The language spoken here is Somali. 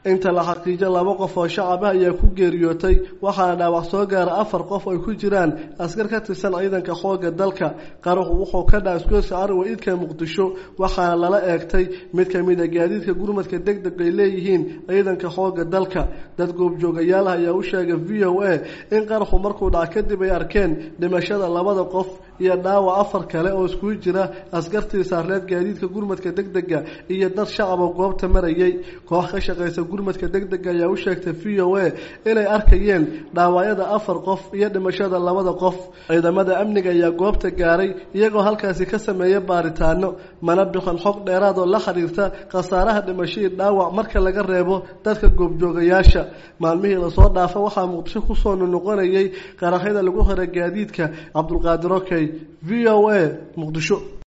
inta la xaqiijo laba qof oo shacab ah ayaa ku geeriyootay waxaana dhaawac soo gaara afar qof ay ku jiraan askar ka tirsan ciidanka xooga dalka qaraxu wuxuu ka dhaca isgoyska ariwa idka muqdisho waxaana lala eegtay mid ka mid a gaadiidka gurmadka deg deg ay leeyihiin ciidanka xooga dalka dad goobjoogayaal ah ayaa u sheegay v o a in qaraxu markuu dhaca kadib ay arkeen dhimashada labada qof iyo dhaawac afar kale oo iskugu jira askartii saarneed gaadiidka gurmadka deg dega iyo dad shacab oo goobta marayay koox ka shaqaysa gurmadka deg dega ayaa u sheegtay v o a inay arkayeen dhaawacyada afar qof iyo dhimashada labada qof ciidamada amniga ayaa goobta gaaray iyagoo halkaasi ka sameeya baaritaano mana bixin xog dheeraad oo la xiriirta khasaaraha dhimashadii dhaawac marka laga reebo dadka goobjoogayaasha maalmihii lasoo dhaafa waxaa muqdisho kusoo noqonayay qaraxyada lagu xiray gaadiidka cabdulqaadir okey v o a muqdisho